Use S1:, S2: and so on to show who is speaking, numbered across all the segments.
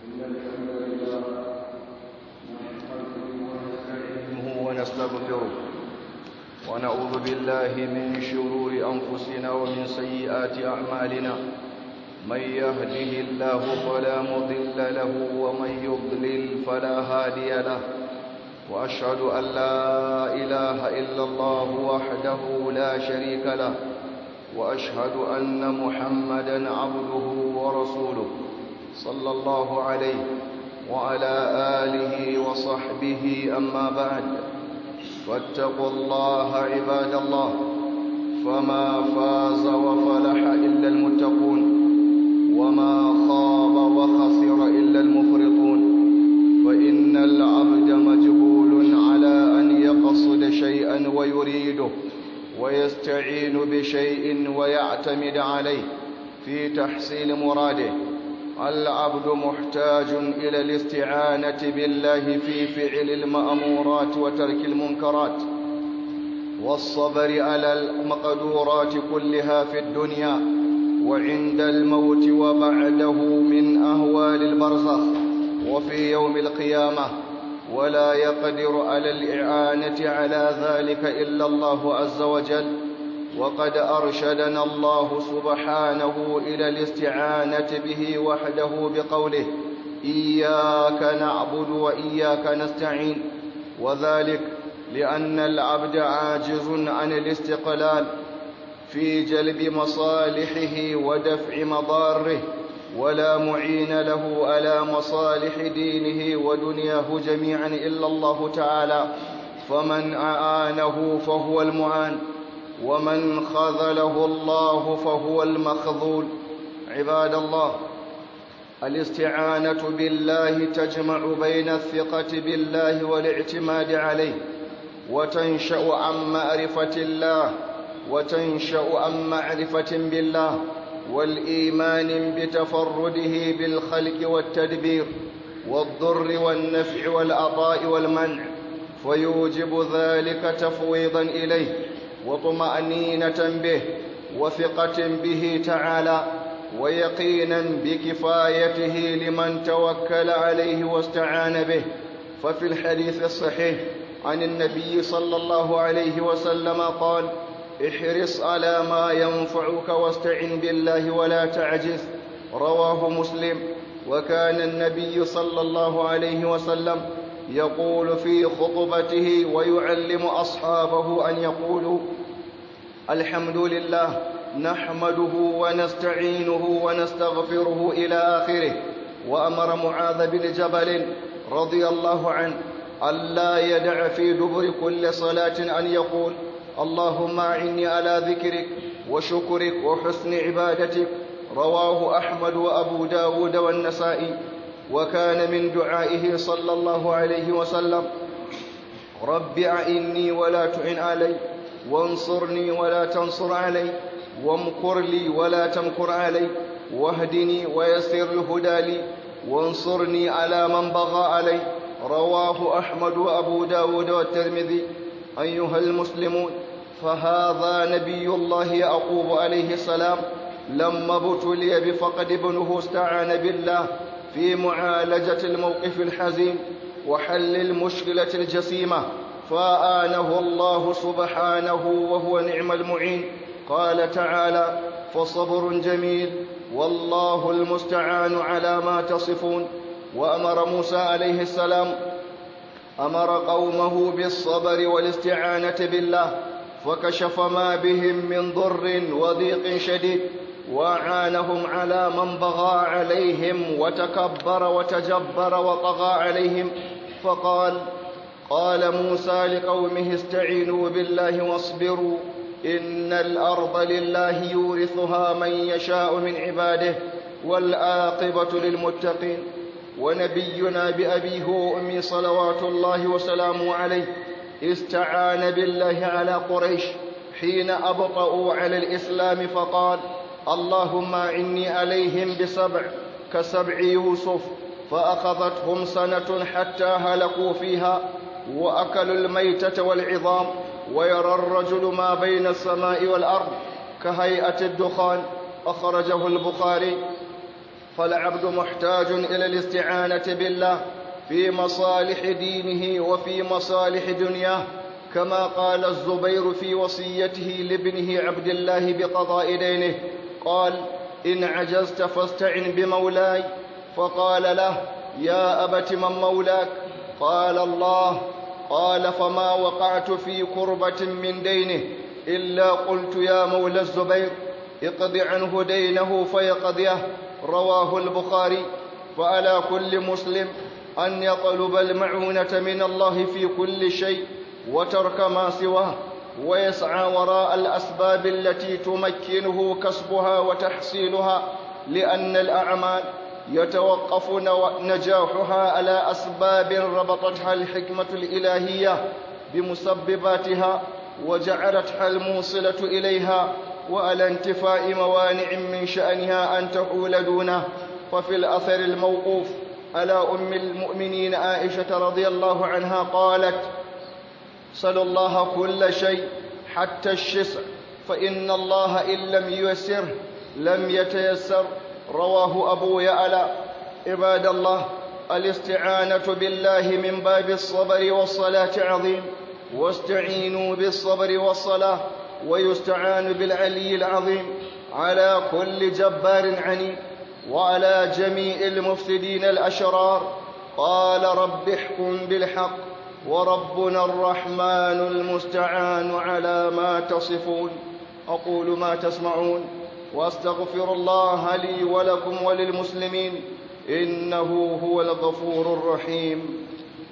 S1: إن الحمد لله نحمده ونستعينه ونستغفره ونعوذ بالله من شرور أنفسنا ومن سيئات أعمالنا من يهده الله فلا مضل له ومن يضلل فلا هادي له وأشهد أن لا إله إلا الله وحده لا شريك له وأشهد أن محمدا عبده ورسوله صلى الله عليه وعلى آله وصحبه أما بعد فاتقوا الله عباد الله فما فاز وفلح إلا المتقون وما خاب وخسر إلا المفرطون فإن العبد مجبول على أن يقصد شيئا ويريده ويستعين بشيء ويعتمد عليه في تحصيل مراده العبد محتاج إلى الاستعانة بالله في فعل المأمورات وترك المنكرات والصبر على المقدورات كلها في الدنيا وعند الموت وبعده من أهوال البرزخ وفي يوم القيامة ولا يقدر على الإعانة على ذلك إلا الله عز وجل وقد أرشدنا الله سبحانه إلى الاستعانة به وحده بقوله إياك نعبد وإياك نستعين وذلك لأن العبد عاجز عن الاستقلال في جلب مصالحه ودفع مضاره ولا معين له على مصالح دينه ودنياه جميعا إلا الله تعالى فمن أعانه فهو المعان ومن خذله الله فهو المخذول عباد الله الاستعانة بالله تجمع بين الثقة بالله والاعتماد عليه وتنشأ عن معرفة الله وتنشأ عن معرفة بالله والإيمان بتفرده بالخلق والتدبير والضر والنفع والعطاء والمنع فيوجب ذلك تفويضا إليه وطمأنينة به وثقة به تعالى ويقينا بكفايته لمن توكل عليه واستعان به ففي الحديث الصحيح عن النبي صلى الله عليه وسلم قال احرص على ما ينفعك واستعن بالله ولا تعجز رواه مسلم وكان النبي صلى الله عليه وسلم يقول في خطبته ويعلم أصحابه أن يقولوا الحمد لله نحمده ونستعينه ونستغفره إلى آخره وأمر معاذ بن جبل رضي الله عنه ألا يدع في دبر كل صلاة أن يقول اللهم أعني على ذكرك وشكرك وحسن عبادتك رواه أحمد وأبو داود والنسائي وكان من دعائه صلى الله عليه وسلم رب أعني ولا تعن علي وانصرني ولا تنصر علي وامكر لي ولا تمكر علي واهدني ويسر الهدى لي وانصرني على من بغى علي رواه أحمد وأبو داود والترمذي أيها المسلمون فهذا نبي الله يعقوب عليه السلام لما ابتلي بفقد ابنه استعان بالله في معالجة الموقف الحزين وحل المشكلة الجسيمة فآنه الله سبحانه وهو نعم المعين قال تعالى فصبر جميل والله المستعان على ما تصفون وأمر موسى عليه السلام أمر قومه بالصبر والاستعانة بالله فكشف ما بهم من ضر وضيق شديد وأعانهم على من بغى عليهم وتكبر وتجبر وطغى عليهم فقال قال موسى لقومه استعينوا بالله واصبروا إن الأرض لله يورثها من يشاء من عباده والعاقبة للمتقين ونبينا بأبيه وأمي صلوات الله وسلامه عليه استعان بالله على قريش حين أبطأوا على الإسلام فقال اللهم إني عليهم بسبع كسبع يوسف فأخذتهم سنة حتى هلكوا فيها وأكلوا الميتة والعظام ويرى الرجل ما بين السماء والأرض كهيئة الدخان أخرجه البخاري فالعبد محتاج إلى الاستعانة بالله في مصالح دينه وفي مصالح دنياه كما قال الزبير في وصيته لابنه عبد الله بقضاء دينه قال إن عجزت فاستعن بمولاي فقال له يا أبت من مولاك قال الله قال فما وقعت في كربة من دينه إلا قلت يا مولى الزبير اقض عنه دينه فيقضيه رواه البخاري فعلى كل مسلم أن يطلب المعونة من الله في كل شيء وترك ما سواه ويسعى وراء الأسباب التي تمكنه كسبها وتحصيلها لأن الأعمال يتوقف نجاحها على أسباب ربطتها الحكمة الإلهية بمسبباتها وجعلتها الموصلة إليها وعلى انتفاء موانع من شأنها أن تحول دونه ففي الأثر الموقوف على أم المؤمنين عائشة رضي الله عنها قالت صلى الله كل شيء حتى الشسع فإن الله إن لم ييسره لم يتيسر رواه أبو يعلى عباد الله الاستعانة بالله من باب الصبر والصلاة عظيم واستعينوا بالصبر والصلاة ويستعان بالعلي العظيم على كل جبار عنيد وعلى جميع المفسدين الأشرار قال رب احكم بالحق وربنا الرحمن المستعان على ما تصفون أقول ما تسمعون واستغفر الله لي ولكم وللمسلمين إنه هو الغفور الرحيم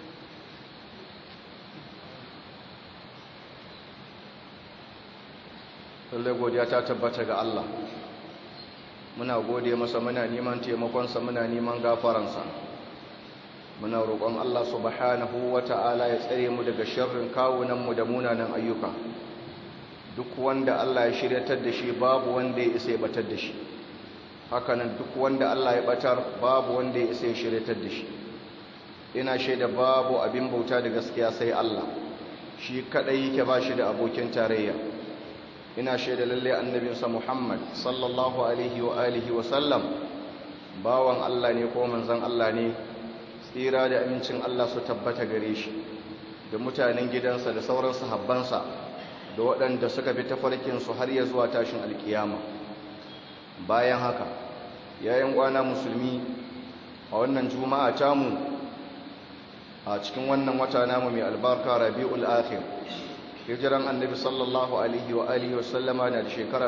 S1: lallai godiya ta tabbata ga Allah muna gode masa muna neman taimakonsa muna neman gafaransa muna roƙon Allah subhanahu wata'ala ya tsare mu daga sharrin kawunanmu da munanan ayyuka duk wanda Allah ya shiryatar da shi babu wanda ya isa ya batar da shi hakanan duk wanda Allah ya batar babu wanda ya isa ya shiryatar da shi ina shaida babu abin bauta da gaskiya sai Allah shi kadai yake ba shi da abokin tarayya ina shaida lalle annabinsa Muhammad sallallahu alaihi wa alihi wa sallam bawan Allah ne ko manzon Allah ne tsira da amincin Allah su tabbata gare shi da mutanen gidansa da sauran sahabbansa da waɗanda suka bi tafarkin su har ya zuwa tashin alkiyama bayan haka yayin kwana musulmi a wannan juma'a tamu a cikin wannan wata namu mai albarka Rabiul Akhir hijiran annabi sallallahu alaihi wa alihi wasallama na da shekara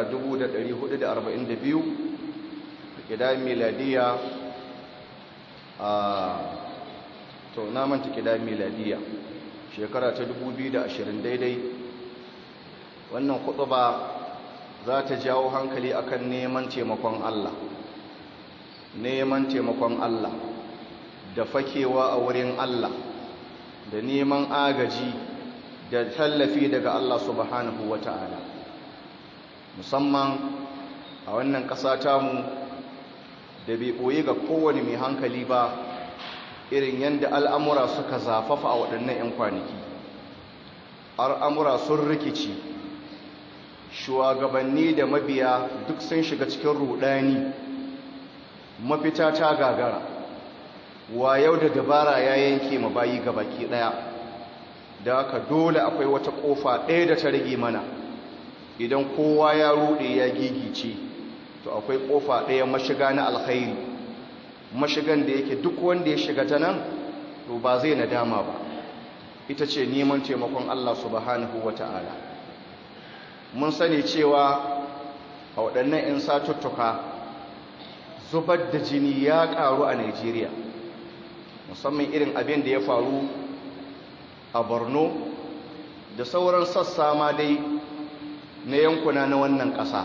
S1: 1442 kidan miladiya a to na manta kidan miladiya shekara ta 2020 daidai wannan khutba za ta jawo hankali akan neman taimakon Allah neman taimakon Allah da fakewa a wurin Allah da neman agaji da tallafi daga Allah subhanahu wa ta'ala musamman a wannan ƙasa tamu da bai ɓoye ga kowane mai hankali ba irin yadda al'amura suka zafafa a waɗannan ‘yan kwanaki al'amura sun rikici shugabanni da mabiya duk sun shiga cikin rudani mafita ta gagara wa yau da dabara ya yanke ma bayi gabaki ɗaya da haka dole akwai wata kofa ɗaya da ta rage mana idan kowa ya ruɗe ya gigice to akwai kofa ɗaya mashiga na alkhairi mashigan da yake duk wanda ya shiga ta nan to ba zai nadama ba ita ce neman taimakon Allah subhanahu wata'ala mun sani cewa a waɗannan 'yan satuttuka zubar da jini ya ƙaru a Najeriya musamman irin abin da ya faru a borno da sauran sassa ma dai na yankuna na wannan ƙasa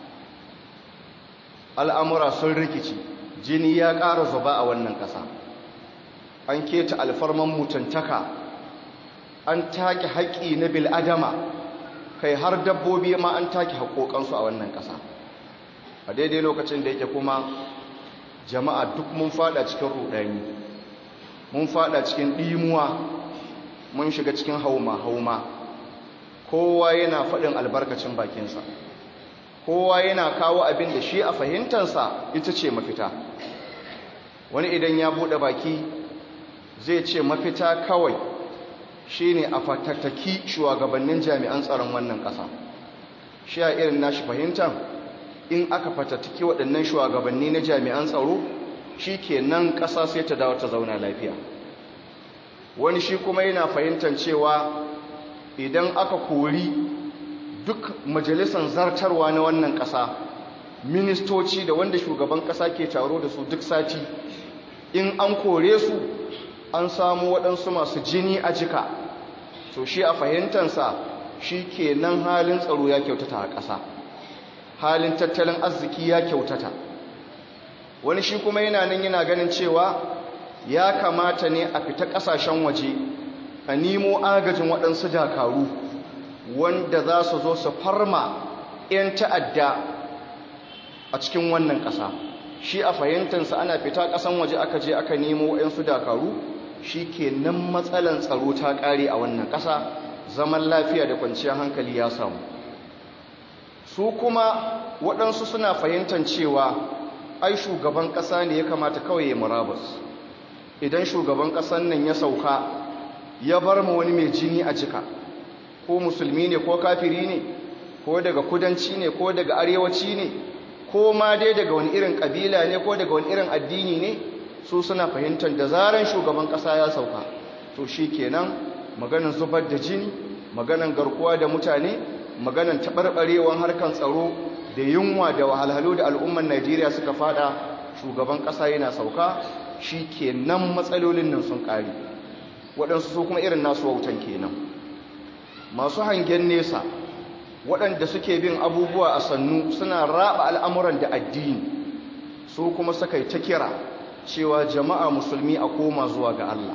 S1: al'amura sun rikici jini ya ƙara zuba a wannan ƙasa an keta alfarman mutuntaka an take haƙƙi na bil'adama kai har dabbobi ma an take haƙoƙansu a wannan ƙasa a daidai lokacin da yake kuma jama'a duk mun fada cikin ruɗani mun fada cikin ɗimuwa mun shiga cikin hauma-hauma kowa yana faɗin albarkacin bakinsa kowa yana kawo abin da shi a fahimtansa ita ce mafita wani idan ya buɗe baki zai ce mafita kawai shine a fatattaki shugabannin jami'an tsaron wannan ƙasa shi a irin nashi fahimtar in aka fatattaki waɗannan shugabanni na jami'an tsaro shi ke nan ƙasa sai ta dawo ta zauna lafiya wani shi kuma yana fahimtar cewa idan aka kori duk majalisar zartarwa na wannan ƙasa ministoci da wanda shugaban ƙasa ke taro da su duk sati in an kore su an samu waɗansu masu jini a jika to shi a fahimtansa shi ke nan halin tsaro ya kyautata a ƙasa halin tattalin arziki ya kyautata wani shi kuma yana nan yana ganin cewa ya kamata ne a fita ƙasashen waje a nemo agajin waɗansu dakaru wanda za su zo su farma 'yan ta'adda a cikin wannan ƙasa shi a fahimtansa ana fita ƙasan waje aka je aka nemo 'yansu dakaru shi ke nan matsalan tsaro ta ƙare a wannan ƙasa zaman lafiya da kwanciyar hankali ya samu su kuma waɗansu suna fahimtar cewa ai shugaban ƙasa ne ya kamata kawai ya murabus idan shugaban ƙasan nan ya sauka ya bar mu wani mai jini a jika ko musulmi ne ko kafiri ne ko daga kudanci ne ko daga arewaci ne ko ma dai daga wani irin ƙabila ne ko daga wani irin addini ne su suna fahimtar da zaran shugaban ƙasa ya sauka to shi kenan maganin zubar da jini maganin garkuwa da mutane maganin taɓarɓarewar harkar tsaro da yunwa da wahalhalu da al'umman najeriya suka fada shugaban ƙasa yana sauka shi kenan matsalolin nan sun ƙari waɗansu su kuma irin nasu wautan kenan masu hangen nesa waɗanda suke bin abubuwa a sannu suna raba al'amuran da addini su kuma suka yi ta kira cewa jama'a musulmi a koma zuwa ga Allah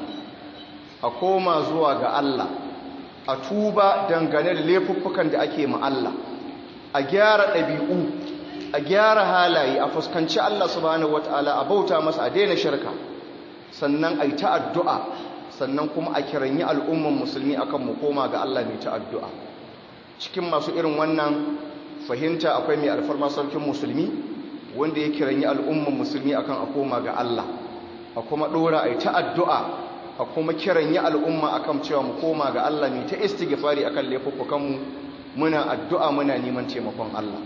S1: a koma zuwa ga Allah a tuba dangane da laifuffukan da ake ma Allah a gyara ɗabi'u a gyara halaye a fuskanci Allah subhanahu wata'ala a bauta masa a daina shirka sannan a yi ta addu'a sannan kuma a kiranyi al'umman musulmi akan mu koma ga Allah mai ta addu'a cikin masu irin wannan fahimta akwai mai alfarma sarkin musulmi wanda ya kiranyi al'umman musulmi akan a koma ga Allah a kuma ɗora a yi ta addu'a a kuma kiranyi al'umma akan cewa mu koma ga Allah mai ta istighfari akan laifuffukanmu muna addu'a muna neman taimakon Allah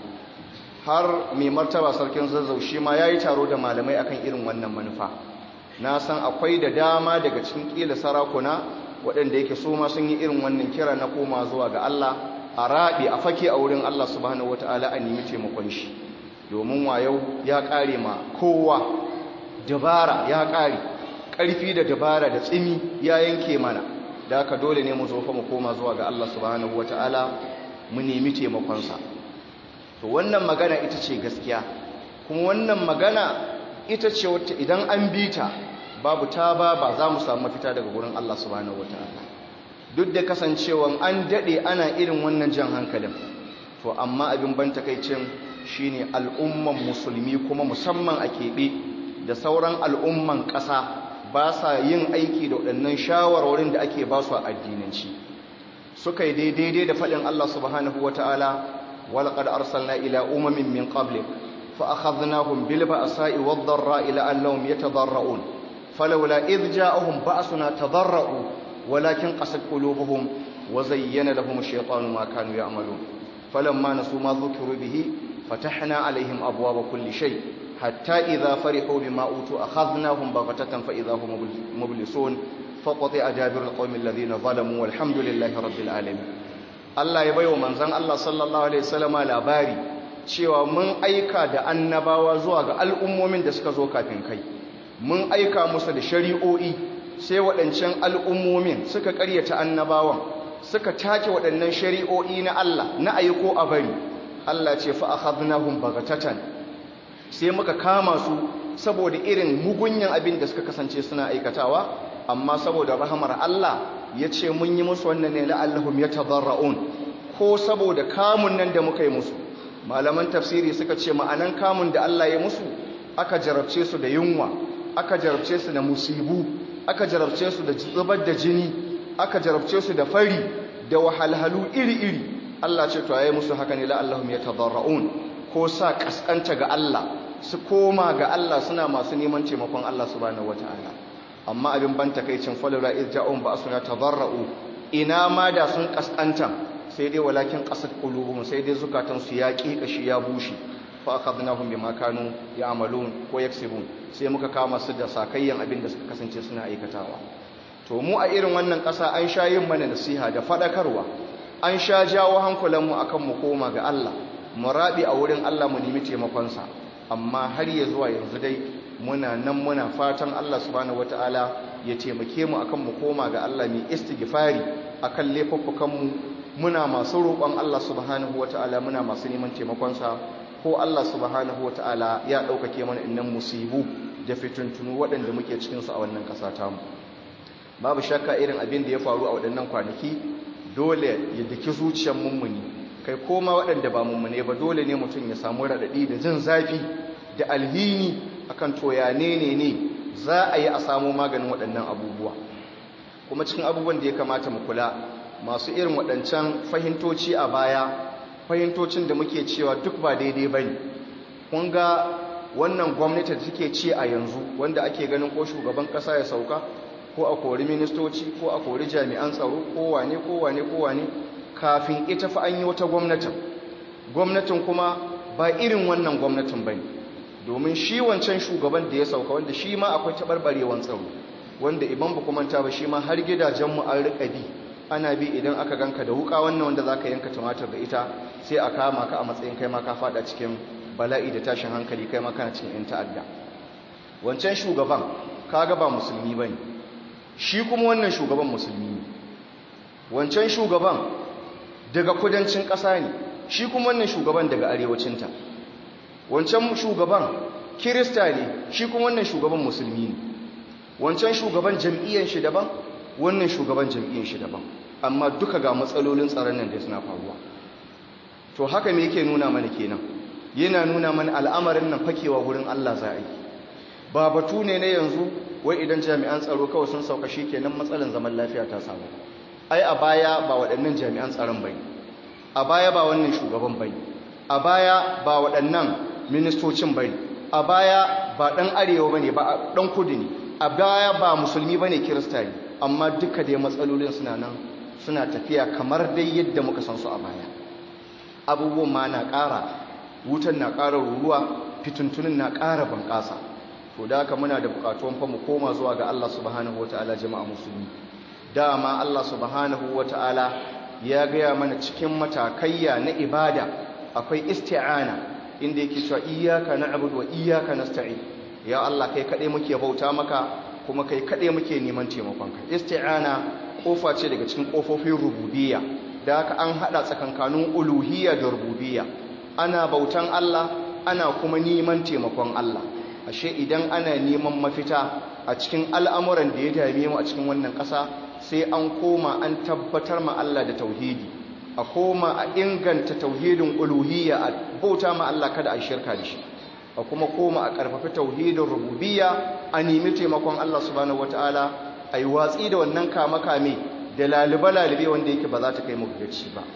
S1: har mai martaba sarkin zazzau shi ma ya yi taro da malamai akan irin wannan manufa na san akwai da dama daga cikin ƙila sarakuna waɗanda yake so ma sun yi irin wannan kira na koma zuwa ga Allah a raɗe a fake a wurin Allah subhanahu wata'ala a nemi taimakon shi domin wayau ya ƙare ma kowa dabara ya ƙare ƙarfi da dabara da tsimi ya yanke mana da haka dole ne mu zo fa mu koma zuwa ga Allah subhanahu wata'ala mu nemi taimakonsa to wannan magana ita ce gaskiya kuma wannan magana ita ce wata idan an bi ta babu ta ba ba za mu samu mafita daga gurin Allah subhanahu wataala duk da kasancewan an dade ana irin wannan jan hankalin to amma abin ban takaicin shine al'umman musulmi kuma musamman a keɓe da sauran al'umman ƙasa ba sa yin aiki da waɗannan shawarwarin da ake ba su a addinanci suka yi daidai da faɗin Allah subhanahu wataala walaqad arsalna ila umamin min qablik fa akhadnahum bil ba'sa'i wad dharra'i la'allahum yatadarra'un falawla idh ja'ahum ba'suna tadarra'u walakin qasat qulubuhum wa zayyana lahum ash-shaytanu ma kanu ya'malun falamma nasu ma dhukiru bihi fatahna 'alayhim abwaaba kulli shay hatta idha farihu bima utu akhadnahum baghtatan fa idha hum mublisun faqati adabir al-qawmi alladhina zalamu walhamdulillahi rabbil alamin Allah ya baiwa manzon Allah sallallahu alaihi wasallama labari cewa mun aika da annabawa zuwa ga al'ummomin da suka zo kafin kai mun aika musu da shari'o'i sai waɗancan al'ummomin suka ƙaryata annabawan suka take waɗannan shari'o'i na Allah na aiko a bari Allah ce fa akhadnahum bagatatan sai muka kama su saboda irin mugunyan abin da suka kasance suna aikatawa amma saboda rahamar Allah ya ce mun yi musu wannan ne la'allahum yatadarra'un ko saboda kamun nan da muka yi musu malaman tafsiri suka ce ma'anan kamun da Allah ya musu aka jarabce su da yunwa aka jarabce su da musibu aka jarabce su da zubar da jini aka jarabce su da fari da wahalhalu iri-iri Allah ce to yayi musu haka ne la'allahum yatadarra'un ko sa kaskanta ga Allah su koma ga Allah suna masu neman taimakon Allah subhanahu wataala amma abin ban takaicin falura irja'un ba suna tabarra'u ina ma da sun kaskanta sai dai walakin qasat qulubuhum sai dai zukatan su ya kashi ya bushe fa akhadnahum bima kanu ya'malun ko yaksibun sai muka kama su da sakayyan abin da suka kasance suna aikatawa to mu a irin wannan ƙasa an sha yin mana nasiha da faɗakarwa an sha jawo hankulanmu a kan mu koma ga Allah mu raɓi a wurin Allah mu nemi taimakonsa amma har ya zuwa yanzu dai muna nan muna fatan Allah subhanahu wataala ya taimake mu akan mu koma ga Allah mai istighfari akan laifuffukanmu muna masu roƙon Allah subhanahu wataala muna masu neman taimakonsa ko Allah subhanahu wataala ya ɗaukake mana innan musibu da fituntunu waɗanda muke cikinsu a wannan ƙasa tamu babu shakka irin abin da ya faru a waɗannan kwanaki dole ya daki zuciyar mummuni kai koma waɗanda ba mummune ba dole ne mutum ya samu raɗaɗi da jin zafi da alhini akan toya ne ne ne za a yi a samu maganin waɗannan abubuwa kuma cikin abubuwan da ya kamata mu kula masu irin waɗancan fahimtoci a baya fahimtocin da muke cewa duk ba daidai ba ne kun ga wannan gwamnati da take ci a yanzu wanda ake ganin ko shugaban ƙasa ya sauka ko a kori ministoci ko a kori jami'an tsaro ko wane ko wane ko wane kafin ita fa an yi wata gwamnatin gwamnatin kuma ba irin wannan gwamnatin bane domin shi wancan shugaban da ya sauka wanda shi ma akwai tabarbarewan tsaro wanda iban ba kuma ta ba shi ma har gidajen mu an rika bi ana bi idan aka ganka da wuka wannan wanda zaka yanka tumatir da ita sai a kama ka a matsayin kai ma ka fada cikin bala'i da tashin hankali kai ma kana cikin yan ta'adda wancan shugaban kaga ba musulmi bane shi kuma wannan shugaban musulmi ne wancan shugaban daga kudancin ƙasa ne shi kuma wannan shugaban daga arewacinta wancan shugaban kirista ne shi kuma wannan shugaban musulmi ne wancan shugaban jam'iyyar shi daban wannan shugaban jam'iyyar shi daban amma duka ga matsalolin tsaron nan da suna faruwa to haka me yake nuna mana kenan yana nuna mana al'amarin nan fakewa gurin Allah za a yi ba batu ne na yanzu wai idan jami'an tsaro kawai sun sauka shi kenan matsalan zaman lafiya ta samu ai a baya ba waɗannan jami'an tsaron bai a baya ba wannan shugaban bai a baya ba waɗannan ministocin bai a baya ba ɗan arewa ba ne ba ɗan kudu ne a baya ba musulmi ba ne kirista ne amma duka dai matsalolin suna nan suna tafiya kamar dai yadda muka san su a baya abubuwan ma na ƙara wutan na ƙara ruruwa fituntunin na ƙara bunƙasa to da haka muna da bukatuwan fa mu koma zuwa ga Allah subhanahu wataala jama'a musulmi dama Allah subhanahu wataala ya gaya mana cikin matakayya na ibada akwai isti'ana inda yake cewa iyyaka na'budu wa iyyaka nasta'in ya Allah kai kade muke bauta maka kuma kai kade muke neman taimakon ka isti'ana kofa ce daga cikin kofofin rububiyya da haka an hada tsakankanin uluhiyya da rububiyya ana bautan Allah ana kuma neman taimakon Allah ashe idan ana neman mafita a cikin al'amuran da ya dame mu a cikin wannan ƙasa sai an koma an tabbatar ma Allah da tauhidi a koma a inganta tauhidin uluhiyya a bauta ma Allah kada a shirka da shi a kuma koma a ƙarfafi tauhidin rububiyya a nemi taimakon Allah subhanahu wataala a yi watsi da wannan kame-kame da lalube-lalube wanda yake ba za ta kai mu gaci ba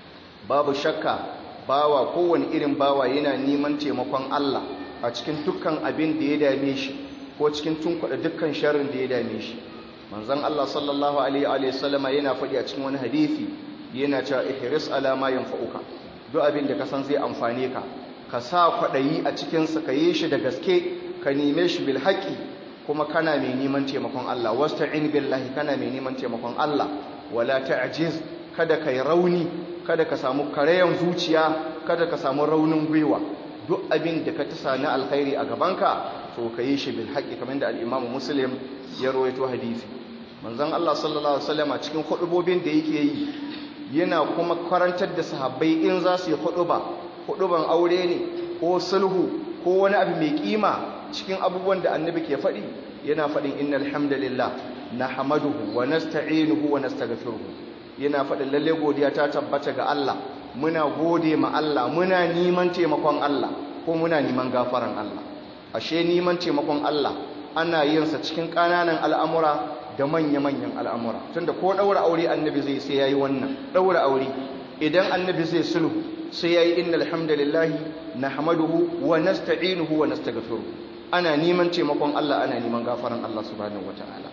S1: babu shakka bawa kowane irin bawa yana neman taimakon Allah a cikin dukkan abin da ya dame shi ko cikin tunkuɗa dukkan sharrin da ya dame shi manzon Allah sallallahu alaihi wa sallama yana faɗi a cikin wani hadisi yana cewa ihris ala ma yanfa'uka duk abin da ka san zai amfane ka ka sa kwaɗayi a cikin sa ka yi shi da gaske ka neme shi bil haqqi kuma kana mai neman taimakon Allah wasta'in billahi kana mai neman taimakon Allah wala ta'jiz kada kai rauni kada ka samu karayan zuciya kada ka samu raunin gwiwa duk abin da ka tasa na alkhairi a gabanka to ka yi shi bil haqqi kamar da al-Imam Muslim ya rawaito hadisi manzon Allah sallallahu alaihi wasallam cikin hudubobin da yake yi yana kuma karantar da sahabbai in za su yi huduba huduban aure ne ko sulhu ko wani abu mai kima cikin abubuwan da annabi ke faɗi yana faɗin innal hamdalillah nahmaduhu wa nasta'inuhu wa nastaghfiruhu yana faɗin lalle godiya ta tabbata ga Allah muna gode ma Allah muna neman taimakon Allah ko muna neman gafaran Allah ashe neman taimakon Allah ana yin sa cikin ƙananan al'amura da manya-manyan al'amura tunda ko ɗaura aure annabi zai sai yayi wannan ɗaura aure idan annabi zai sulhu sai yayi innal hamdalillahi nahmaduhu wa nasta'inuhu wa nastaghfiruh ana neman taimakon Allah ana neman gafaran Allah subhanahu wataala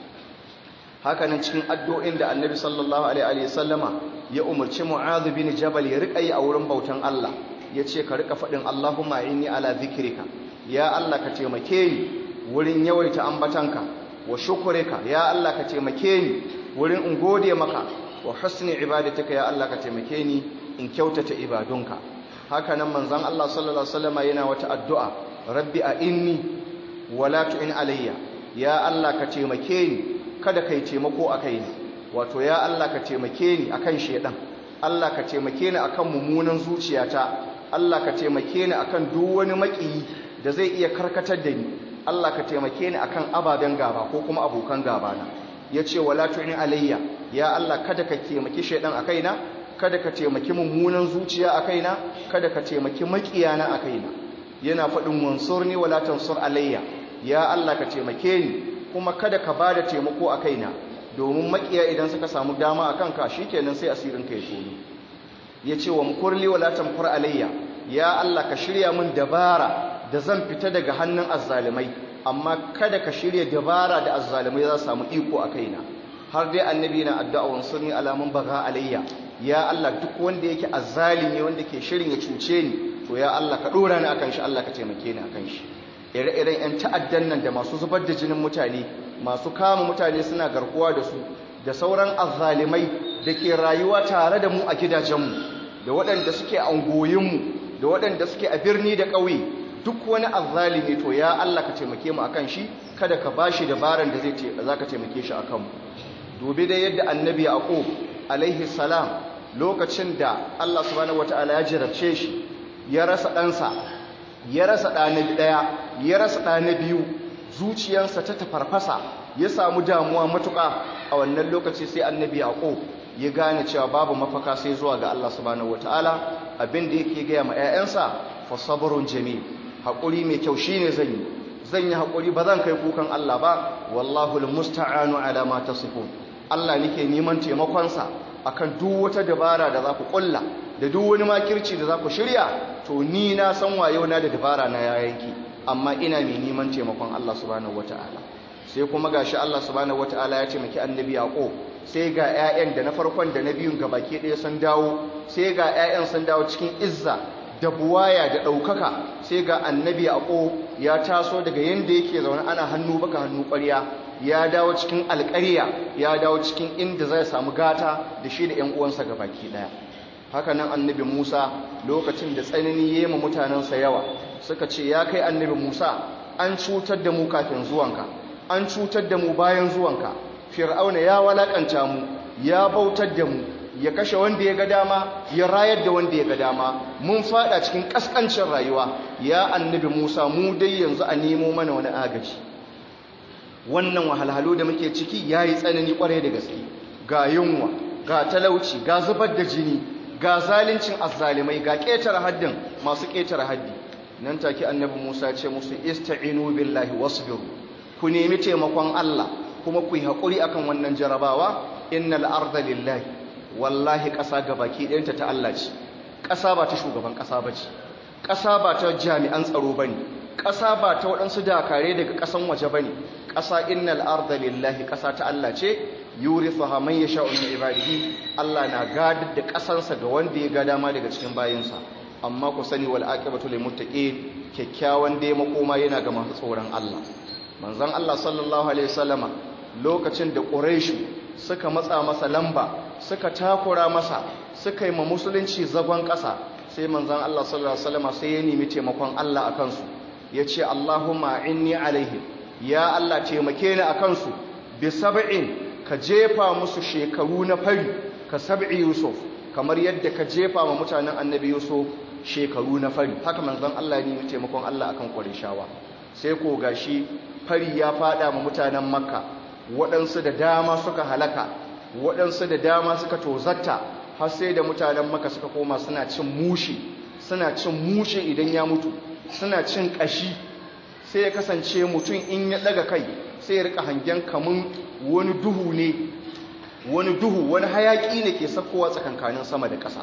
S1: haka nan cikin addu'o'in da annabi sallallahu alaihi wasallama ya umarci mu'adh bin jabal ya rika yi a wurin bautan Allah yace ka rika fadin Allahumma inni ala zikrika ya Allah ka taimake ni wurin yawaita ambatanka wa shukurika ya Allah ka taimake ni wurin in gode maka wa husni ibadatika ya Allah ka taimake ni in kyautata ibadunka haka nan manzon Allah sallallahu alaihi wasallam yana wata addu'a rabbi a inni wala tu'in alayya ya Allah ka taimake ni kada kai taimako a kaina wato ya Allah ka taimake ni akan shedan Allah ka taimake ni akan mummunan zuciyata Allah ka taimake ni akan duk wani makiyi da zai iya karkatar da ni Allah ka taimake ni akan ababen gaba ko kuma abokan gaba na yace wala tu'in alayya ya Allah kada ka taimaki shedan a kaina kada ka taimaki mummunan zuciya a kaina kada ka taimaki makiyana a kaina yana faɗin wansurni wala tansur alayya ya Allah ka taimake ni kuma kada ka bada taimako a kaina domin makiya idan suka samu dama a kanka shikenan sai asirin ka ya tono yace wa mukurli wala tamkur alayya ya Allah ka shirya min dabara da zan fita daga hannun azzalimai amma kada ka shirya dabara da azzalimai za su samu iko a kaina har dai annabi na addu'a wansurni alamun baga alayya ya Allah duk wanda yake azzalimi wanda ke shirin ya cuce ni to ya Allah ka dora ni akan shi Allah ka taimake ni akan shi ire-iren yan ta'addan nan da masu zubar da jinin mutane masu kama mutane suna garkuwa da su da sauran azzalimai da ke rayuwa tare da mu a gidajenmu da waɗanda suke a ungoyinmu da waɗanda suke a birni da ƙauye duk wani azzalimi to ya Allah ka taimake mu akan shi kada ka bashi dabaran da zai ce za ka taimake shi akan mu dubi da yadda annabi yaqub alaihi salam lokacin da Allah subhanahu wataala ya jarabce shi ya rasa ɗansa ya rasa ɗana ɗaya ya rasa ɗana biyu zuciyarsa ta tafarfasa ya samu damuwa matuƙa a wannan lokaci sai annabi yaqub ya gane cewa babu mafaka sai zuwa ga Allah subhanahu wataala abin da yake gaya ma 'ya'yansa fa sabrun jamil haƙuri mai kyau shine zan yi zan yi haƙuri ba zan kai kukan Allah ba wallahu almusta'anu ala ma tasifun Allah nake neman taimakonsa akan duk wata dabara da za ku kulla da duk wani makirci da za ku shirya to ni na san wayo na da dabara na yayanki amma ina mai neman taimakon Allah subhanahu wataala sai kuma gashi Allah subhanahu wataala ya taimaki annabi Yaqub sai ga ƴaƴan da na farkon da na biyun gabaki ɗaya sun dawo sai ga ƴaƴan sun dawo cikin izza da buwaya da ɗaukaka sai ga annabi Yaqub ya taso daga yanda yake zaune ana hannu baka hannu ƙwarya ya dawo cikin alƙarya ya dawo cikin inda zai samu gata da shi da ƴan uwansa gabaki ɗaya haka nan annabi Musa lokacin da tsanani ya yi mutanensa yawa suka ce ya kai annabi Musa an cutar da mu kafin zuwanka an cutar da mu bayan zuwanka fir'auna ya walakanta mu ya bautar da mu ya kashe wanda ya ga dama ya rayar da wanda ya ga dama mun fada cikin kaskancin rayuwa ya annabi Musa mu dai yanzu a nemo mana wani agaji wannan wahalhalu da muke ciki yayi tsanani kwarai da gaske ga yunwa ga talauci ga zubar da jini ga zalincin azzalimai ga ƙetare haddin masu ƙetare haddi nan take annabi Musa ce musu ista'inu billahi wasbiru ku nemi taimakon Allah kuma ku yi haƙuri akan wannan jarabawa innal arda lillahi wallahi ƙasa gabaki ɗayanta ta Allah ce ƙasa ba ta shugaban ƙasa ba ce ƙasa ba ta jami'an tsaro bane ƙasa ba ta waɗansu dakare daga ƙasan waje bane ƙasa innal arda lillahi ƙasa ta Allah ce yurithuha man yasha'u min ibadihi Allah na gadar da ƙasansa ga wanda ya ga dama daga cikin bayinsa amma ku sani wal aqibatu lil muttaqin kyakkyawan dai makoma yana ga masu tsoron Allah manzon Allah sallallahu alaihi wasallama lokacin da quraish suka matsa masa lamba suka takura masa suka yi ma musulunci zagon ƙasa sai manzon Allah sallallahu alaihi wasallama sai ya nemi taimakon Allah akan su yace Allahumma inni alaihim ya Allah taimake ni akan su bi sab'in ka jefa musu shekaru na fari ka sab'i yusuf kamar yadda ka jefa ma mutanen annabi yusuf shekaru na fari haka manzon Allah ne taimakon Allah akan Qurayshawa sai ko gashi fari ya fada ma mutanen Makka waɗansu da dama suka halaka waɗansu da dama suka tozatta har sai da mutanen Makka suka koma suna cin mushi suna cin mushi idan ya mutu suna cin kashi sai ya kasance mutum in ya daga kai sai ya rika hangen kamun wani duhu ne wani duhu wani hayaki ne ke sakkowa tsakankanin sama da ƙasa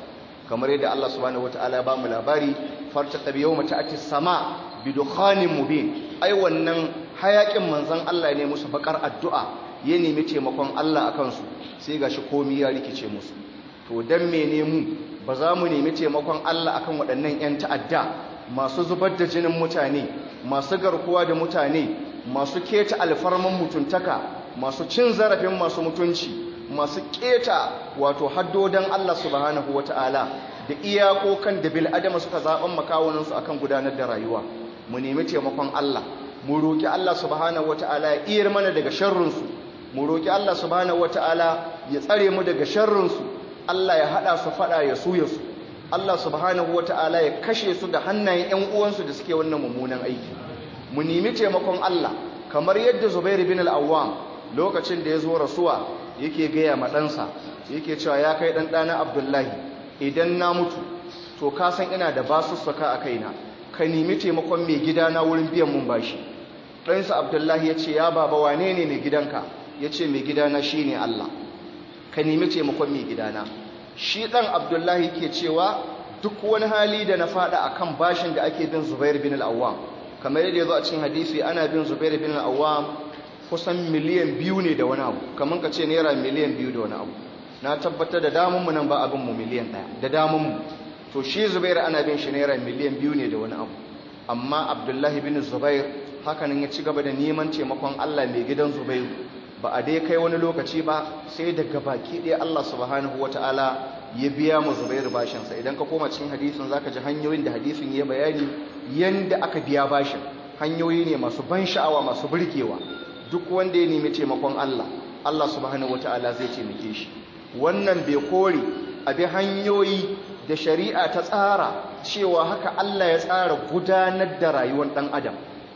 S1: kamar yadda Allah subhanahu wataala ya ba mu labari farta tabi yawma ta'ati sama bi dukhanin mubin ai wannan hayakin manzon Allah ne musu bakar addu'a ya nemi taimakon Allah akan su sai gashi komai ya rikice musu to dan mene mu ba za mu nemi taimakon Allah akan waɗannan 'yan ta'adda masu zubar da jinin mutane masu garkuwa da mutane masu keta alfarman mutuntaka masu cin zarafin masu mutunci masu keta wato haddodan Allah subhanahu wata'ala da iyakokan da bil'adama suka zaɓen makawuninsu akan gudanar da rayuwa mu nemi taimakon Allah mu roƙi Allah subhanahu wata'ala ya iyar mana daga sharrinsu mu roƙi Allah subhanahu wata'ala ya tsare mu daga sharrinsu Allah ya haɗa su faɗa ya suya su Allah subhanahu wata'ala ya kashe su da hannayen ƴan uwansu da suke wannan mummunan aiki mu nemi taimakon Allah kamar yadda Zubair bin al-Awwam lokacin da ya zo rasuwa yake gaya ma ɗansa yake cewa ya kai ɗan ɗana Abdullahi idan na mutu to ka san ina da basussuka a kaina ka nemi taimakon mai gidana wurin biyan mun bashi ɗansa Abdullahi ya ce ya baba wane ne mai gidanka ya ce mai gidana shine Allah ka nemi taimakon mai gidana shi ɗan abdullahi ke cewa duk wani hali da na faɗa a kan bashin da ake bin zubair bin al'awam kamar yadda ya zo a cikin hadisi ana bin zubair bin al'awam kusan miliyan biyu ne da wani abu kamar ka ce naira miliyan biyu da wani abu na tabbatar da damunmu nan ba abinmu miliyan ɗaya da damunmu to shi zubair ana bin shi naira miliyan biyu ne da wani abu amma abdullahi bin zubair hakanan ya ci gaba da neman taimakon allah mai gidan zubairu ba a dai kai wani lokaci ba sai daga baki ɗaya Allah subhanahu wata'ala ya biya mu Zubairu bashinsa idan ka koma cikin hadisin zaka ji hanyoyin da hadisin ya bayani yanda aka biya bashin hanyoyi ne masu ban sha'awa masu burgewa duk wanda ya nemi taimakon Allah Allah subhanahu wata'ala zai taimake shi wannan bai kore a bi hanyoyi da shari'a ta tsara cewa haka Allah ya tsara gudanar da rayuwar ɗan adam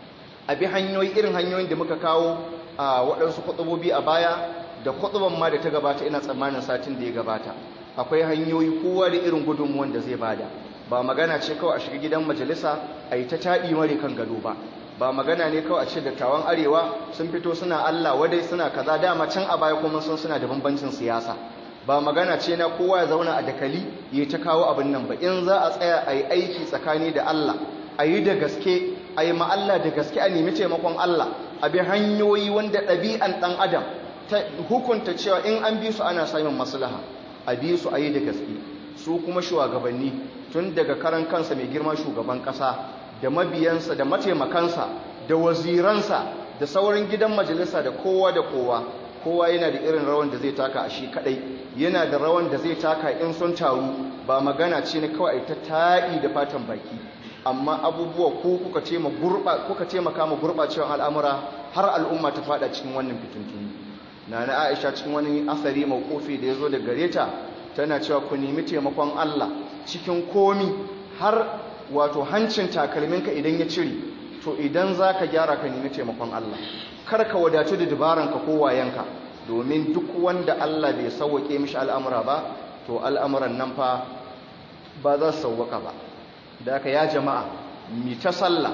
S1: a bi hanyoyi irin hanyoyin da muka kawo a waɗansu kwatsubobi a baya da kwatsuban ma da ta gabata ina tsammanin satin da ya gabata akwai hanyoyi kowa da irin gudunmuwan da zai bada ba magana ce kawai a shiga gidan majalisa a yi ta taɗi mare kan gado ba ba magana ne kawai a ce dattawan arewa sun fito suna allah wadai suna kaza dama can a baya kuma sun suna da bambancin siyasa ba magana ce na kowa ya zauna a dakali ya ta kawo abin nan ba in za a tsaya a yi aiki tsakani da allah a yi da gaske a yi ma'alla da gaske a nemi taimakon allah a bi hanyoyi wanda ɗabi'an ɗan adam ta hukunta cewa in an bi su ana samun maslaha a bi su a yi da gaske su kuma shugabanni tun daga karan kansa mai girma shugaban ƙasa da mabiyansa da mataimakansa da waziransa da sauran gidan majalisa da kowa da kowa kowa yana da irin rawan da zai taka a shi kadai yana da rawan da zai taka in sun taru ba magana ce na kawai ta taɗi da fatan baki amma abubuwa ko kuka taimaka ma gurɓacewar al'amura har al'umma ta fada cikin wannan fitintuni na na aisha cikin wani asari mawukofi da ya zo da gare ta tana cewa ku nemi taimakon allah cikin komi har wato hancin takalminka idan ya cire to idan za ka gyara ka nemi taimakon allah kar ka wadatu da dabaranka ko wayanka domin duk wanda allah bai sauwaƙe mishi al'amura ba to al'amuran nan fa ba za su sauwaƙa ba da aka ya jama'a mi ta sallah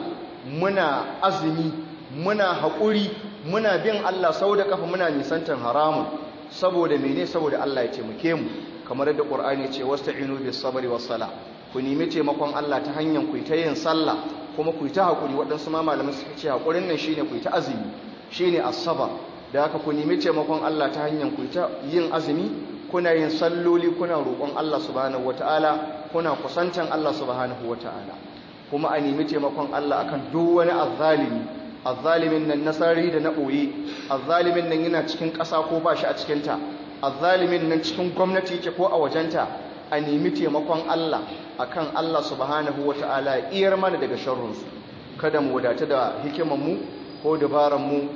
S1: muna azumi muna haƙuri muna bin Allah sau da kafa muna nisantar haramun saboda mene saboda Allah ya taimake mu kamar da Qur'ani ce wasta'inu bis sabri was sala ku nemi taimakon Allah ta hanyar ku ta yin sallah kuma ku ta haƙuri waɗansu ma malamai suka ce haƙurin nan shine ku ta azumi shine as-sabr da haka ku nemi taimakon Allah ta hanyar ku ta yin azumi kuna yin salloli kuna roƙon Allah subhanahu wataala kuna kusantan Allah subhanahu wataala kuma a nemi taimakon Allah akan duk wani azzalimi azzalimin nan nasari da na ɓoye azzalimin nan yana cikin ƙasa ko ba shi a cikinta azzalimin nan cikin gwamnati yake ko a wajenta a nemi taimakon Allah akan Allah subhanahu wataala iyar mana daga sharrunsu kada mu wadata da hikimanmu ko dabaranmu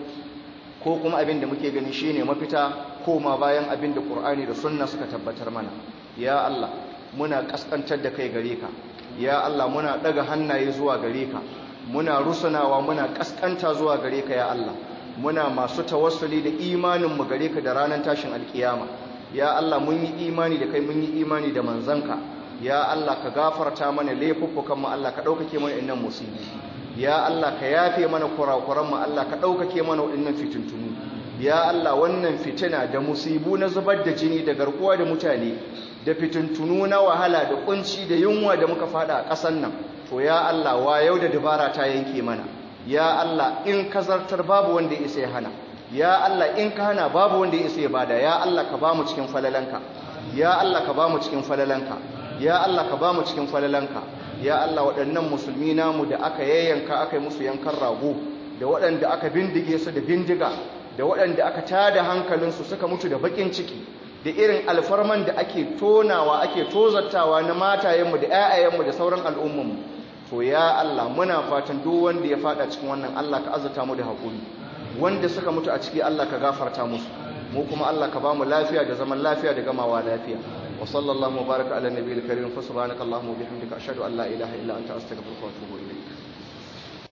S1: ko kuma abin da muke gani shine mafita ko ma bayan abin da Qur'ani da Sunna suka tabbatar mana ya Allah muna kaskantar da kai gare ka ya Allah muna daga hannaye zuwa gare ka muna rusunawa muna kaskanta zuwa gare ka ya Allah muna masu tawassuli da imanin mu gare ka da ranar tashin alkiyama ya Allah mun yi imani da kai mun yi imani da manzanka ya Allah ka gafarta mana laifuffukan mu Allah ka daukake mana innan musibi ya Allah ka yafe mana kurakuran mu Allah ka daukake mana waɗannan fitintunu ya Allah wannan fitina da musibu na zubar da jini da garkuwa da mutane da fitintunu na wahala da kunci da yunwa da muka fada a ƙasar nan to ya Allah wa yau da dabara ta yanke mana ya Allah in ka zartar babu wanda ya isa ya hana ya Allah in ka hana babu wanda ya isa ya bada ya Allah ka bamu cikin falalanka ya Allah ka bamu cikin falalanka ya Allah ka bamu cikin falalanka ya Allah waɗannan musulmi namu da aka yayyanka aka yi musu yankan rago da waɗanda aka bindige su da bindiga da waɗanda aka tada hankalinsu suka mutu da bakin ciki da irin alfarman da ake tonawa ake tozartawa na matayenmu da 'ya'yayenmu da sauran al'ummanmu to ya Allah muna fatan duk wanda ya fada cikin wannan Allah ka azurta mu da haƙuri wanda suka mutu a ciki Allah ka gafarta musu mu kuma Allah ka ba mu lafiya da zaman lafiya da gamawa lafiya wa sallallahu baraka ala nabiyil karim fa subhanakallahumma wa bihamdika ashhadu an la ilaha illa anta astaghfiruka wa atubu ilayk